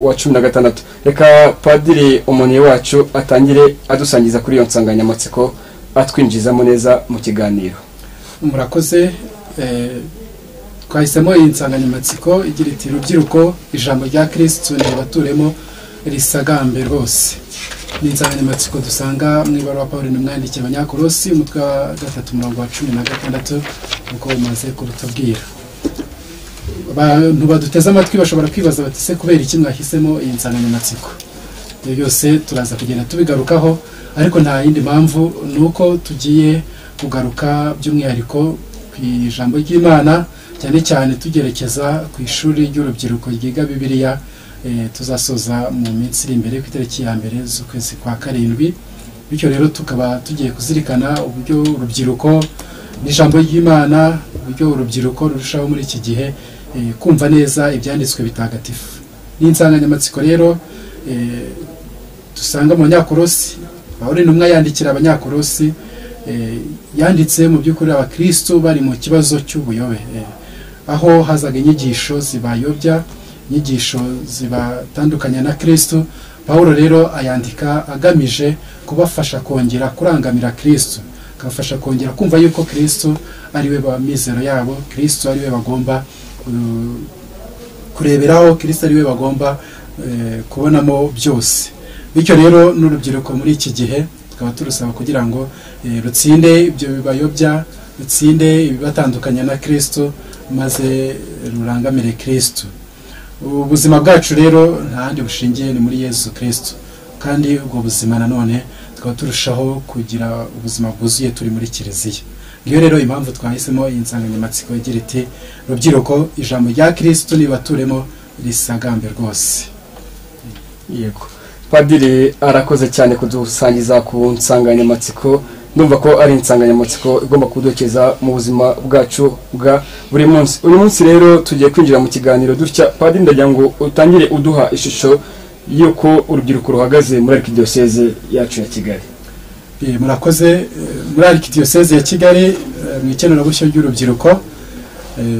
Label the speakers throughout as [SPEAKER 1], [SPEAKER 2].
[SPEAKER 1] wa cumi na gatandatu reka padiri umuntu wacu atangire adusangiza kuri iyo nsanganyamatsiko atwinjizamo neza mu kiganiro
[SPEAKER 2] murakoze twahisemo iyi nsanganyamatsiko igira iti rubyiruko ijambo rya kirisitu baturemo risagambe rwose ni insanganyamatsiko dusanga mu ibaruwa paul n'umwandikiye abanyakorosi umutwe wa gatatu umurongo wa cumi na gatandatu uko umaze kubitubwira abantu baduteze amatwi bashobora kwibaza bati se kubera iki mwahisemo iyi nsanganyamatsiko ibyo byose turaza kugenda tubigarukaho ariko nta yindi mpamvu ni uko tugiye kugaruka by'umwihariko ku ijambo ry'imana cyane cyane tugerekeza ku ishuri ry'urubyiruko ryiga bibiriya tuzasoza mu minsi iri imbere ku itariki ya mbere z'ukwezi kwa karindwi bityo rero tukaba tugiye kuzirikana uburyo urubyiruko n'ijambo ry'imana uburyo urubyiruko rurushaho muri iki gihe kumva neza ibyanditswe bitagatifu ni insanganyamatsiko rero dusanga mu banyakorosi bahora intumwa yandikira abanyakorosi yanditse mu by'ukuri abakirisitu bari mu kibazo cy'ubuyobe aho hazaga inyigisho zibayobya inyigisho zibatandukanya na kirisitu paul rero ayandika agamije kubafasha kongera kurangamira kirisitu akabafasha kongera kumva yuko kirisitu ariwe mizero yabo kirisitu ariwe bagomba kureberaho kirisita ariwe bagomba kubonamo byose bityo rero n'urubyiruko muri iki gihe tukaba turusaba kugira ngo rutsinde ibyo bibayobya rutsinde ibibatandukanya na kirisitu maze rurangamire kirisitu ubuzima bwacu rero nta handi bushingiye ni muri yezu kirisitu kandi ubwo buzima nanone tukaba turushaho kugira ubuzima bwuzuye turi muri kiliziya iyo rero impamvu twahisemo iyi nsanganyamatsiko igira iti rubyiruko ijambo rya kirisitu nibaturemo risagambe rwose
[SPEAKER 1] yego padiri arakoze cyane kudusangiza ku nsanganyamatsiko ndumva ko ari insanganyamatsiko igomba kudukeza mu buzima bwacu bwa buri munsi uyu munsi rero tugiye kwinjira mu kiganiro dutya padiri ndagira ngo utangire uduha ishusho y'uko urubyiruko ruhagaze muri arikidiyoseze yacu ya kigali
[SPEAKER 2] murakoze muri arikidiyoseze ya kigali mu ikenerabushyo ry'urubyiruko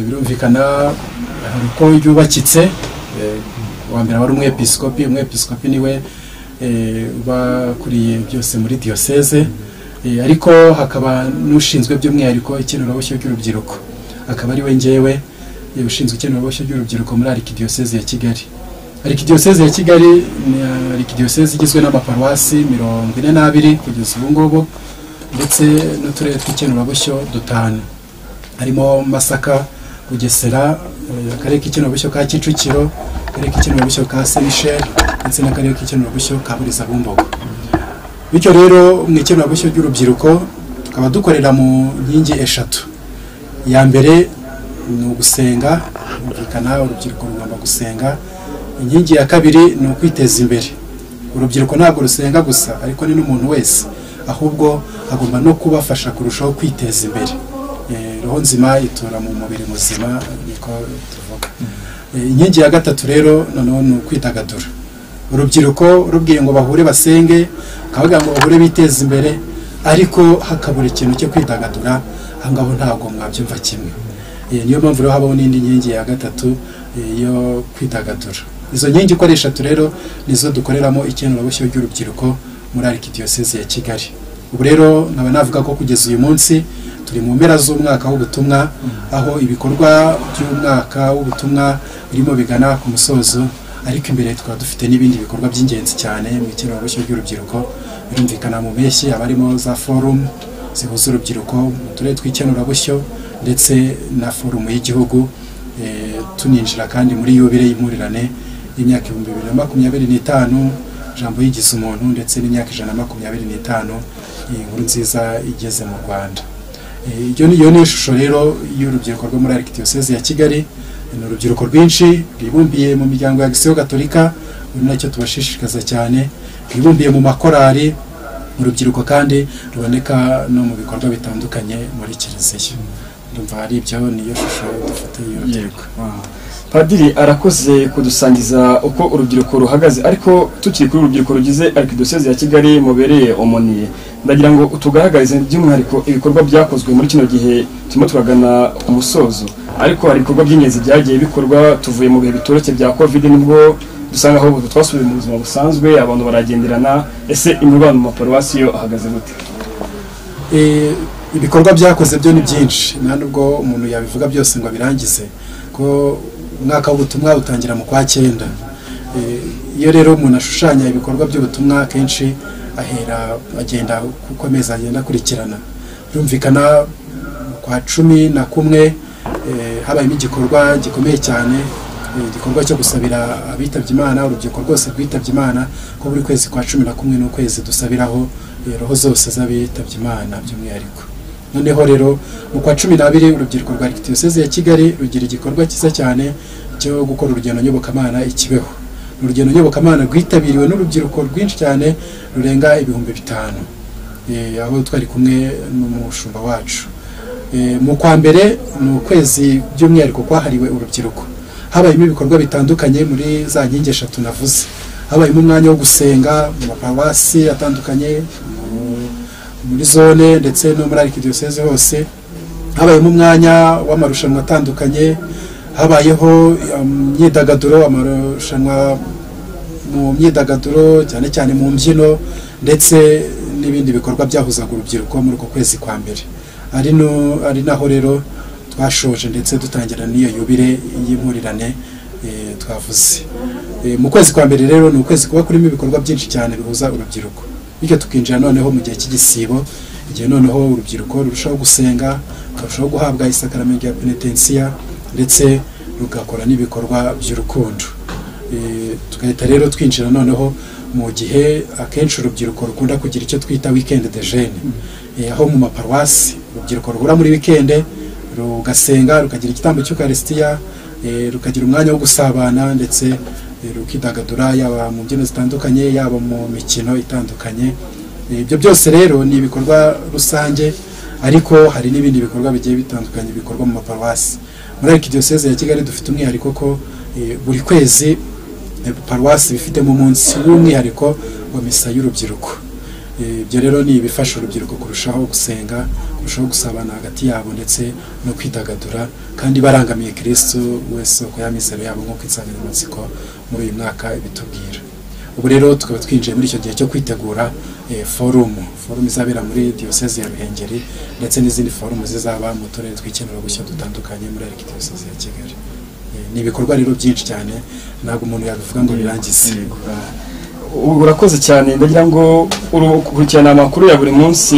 [SPEAKER 2] birumvikana hari uko ryubakitse uwa mbere wari umwepisikopi umwepisikopi niwe uba akuriye byose muri diyoseze ariko hakaba n'ushinzwe by'umwihariko ikenerabushyo ry'urubyiruko akaba ari we ngewe ushinzwe ikenerabushyo ry'urubyiruko muri arikidiyoseze ya kigali arikidiyoseze ya kigali ni arikidiyoseze igizwe n'amaparuwasi mirongo ine n'abiri kugeza ubu ngubu ndetse n'uturere tw'ikenurabushyo dutanu harimo masaka bugesera akarere k'ikenurabushyo ka kicukiro akarere k'ikenurabushyo ka semisheri ndetse n'akarere k'ikenurabushyo ka buriza bumbogo bityo rero mu ikenurabushyo ry'urubyiruko tukaba dukorera mu nkingi eshatu iya mbere ni ugusenga bumvikana urubyiruko rugomba gusenga inkingi ya kabiri ni ukwiteza imbere urubyiruko ntabwo rusenga gusa ariko ni n'umuntu wese ahubwo agomba no kubafasha kurushaho kwiteza imbere roho nzima itura mu mubiri muzima niko tuvuga inkingi ya gatatu rero noneho ni ukwidagadura urubyiruko rubwiye ngo bahure basenge bakavuga ngo bahure biteze imbere ariko hakabura ikintu cyo kwidagadura aho ngaho ntabwo mwabyumva kimwe niyo mpamvu rero habaho n'indi nkingi ya gatatu yo kwidagadura izo nkingi uko ari eshatu rero nizo dukoreramo ikenurabushyo ry'urubyiruko muri arikidiyoseze ya kigali ubu rero nkaba navuga ko kugeza uyu munsi turi mu mpera z'umwaka w'ubutumwa aho ibikorwa by'umwaka w'ubutumwa birimo bigana ku musozo ariko imbere tukaba dufite n'ibindi bikorwa by'ingenzi cyane mu ikenurabushyo ry'urubyiruko birumvikana mu mpeshyi abarimo za forumu zihuza urubyiruko mu turere tw'ikenurabushyo ndetse na forumu y'igihugu tuninjira kandi muri yubire y'impurirane y'imyaka ibihumbi bibiri na makumyabiri n'itanu ijambo yigize umuntu ndetse n'imyaka ijana na makumyabiri n'itanu iyi nkuru nziza igeze mu rwanda iyo niyo ni ishusho rero y'urubyiruko rwo muri arikidiyoseze ya kigali ni urubyiruko rwinshi rwibumbiye mu miryango ya gisiyo gatolika ubu nacyo tubashishikaza cyane rwibumbiye mu makorari urubyiruko kandi ruboneka no mu bikorwa bitandukanye muri kiliziya ndumva hari ibyo niyo shusho dufite y'urubyiruko
[SPEAKER 1] padiri arakoze kudusangiza uko urubyiruko ruhagaze ariko tukiri kuri urubyiruko rugize arikidiyoseze ya kigali mubereye omoniye ndagira ngo tugaragarize by'umwihariko ibikorwa byakozwe muri kino gihe turimo turagana ku musozo ariko hari ibikorwa by'ingenzi byagiye bikorwa tuvuye mu bihe bitoroshye bya covid nibwo dusa nkaho ubu twasubiye mu buzima busanzwe abantu baragenderana ese imirwano mu maparuwasi yo ahagaze gute
[SPEAKER 2] Eh, ibikorwa byakoze byo ni byinshi nta nubwo umuntu yabivuga byose ngo abirangize ko umwaka w'ubutumwa utangira mu kwa cyenda Eh, iyo rero umuntu ashushanya ibikorwa by'ubutumwa kenshi ahera agenda uko amezi agenda akurikirana birumvikana mu kwa cumi na kumwe eh, habayemo igikorwa gikomeye cyane eh, igikorwa cyo gusabira abitabye imana urubyiruko rwose rwitabye imana ko buri kwezi kwa cumi na kumwe n'ukwezi dusabiraho roho zose z'abitabye imana by'umwihariko noneho rero mu kwa cumi n'abiri urubyiruko rwa diyoseze ya kigali rugira igikorwa cyiza cyane cyo gukora urugendo nyobokamana i kibeho ni urugendo nyobokamana rwitabiriwe n'urubyiruko rwinshi cyane rurenga ibihumbi bitanu Eh, aho twari kumwe n'umushumba wacu Eh, mu kwa mbere ni ukwezi by'umwihariko kwahariwe urubyiruko habayemo ibikorwa bitandukanye muri za nkingi eshatu navuze habayemo umwanya wo gusenga mu maparuwasi atandukanye mu- muri zone ndetse no muri arikidiyoseze hose habayemo umwanya w'amarushanwa atandukanye habayeho um, imyidagaduro amarushanwa mu myidagaduro cyane cyane mu mbyino ndetse n'ibindi bikorwa byahuzaga urubyiruko muri uko kwezi kwa mbere ari no- ari naho rero twashoje ndetse dutangira n'iyo yubire y'impurirane eh, twavuze Eh, mu kwezi kwa mbere rero ni ukwezi kuba kurimo ibikorwa byinshi cyane bihuza urubyiruko bityo tukinjira noneho mu gihe cy'igisibo igihe noneho urubyiruko rurushaho gusenga rukarushaho guhabwa isakaramentu ya penetensiya ndetse rugakora n'ibikorwa by'urukundo Eh, tugahita rero twinjira noneho mu gihe akenshi urubyiruko rukunda kugira icyo twita weekend de jeune Eh, aho mu maparuwasi urubyiruko ruhura muri weekend rugasenga rukagira igitambo cy'ukarisitiya rukagira umwanya wo gusabana ndetse eh, rukidagadura yaba mu mbyino zitandukanye yaba mu mikino itandukanye Eh, ibyo byose rero ni ibikorwa rusange ariko hari n'ibindi bikorwa bigiye bitandukanye bikorwa mu maparuwasi muri arikidiyoseze ya kigali dufite umwihariko ko eh, buri kwezi eh, paruwasi bifitemo umunsi w'umwihariko wa misa y'urubyiruko Eh, ibyo rero ni ibifasha urubyiruko kurushaho gusenga kurushaho gusabana hagati yabo ndetse no kwidagadura kandi barangamiye kirisitu wese uko yamizero yabo nk'uko insanganyamatsiko muri uyu mwaka ibitubwira ubu rero tukaba twinjiye muri icyo gihe cyo kwitegura eh, forumu forumu izabera muri diyoseze ya ruhengeri ndetse n'izindi forumu zizaba mu turere tw'ikenurabushyo dutandukanye muri arikidiyoseze ya kigali Eh, ni ibikorwa rero byinshi cyane ntabwo umuntu yabivuga ngo birangize
[SPEAKER 1] Urakoze cyane ndagira ngo urukurikirana amakuru ya buri munsi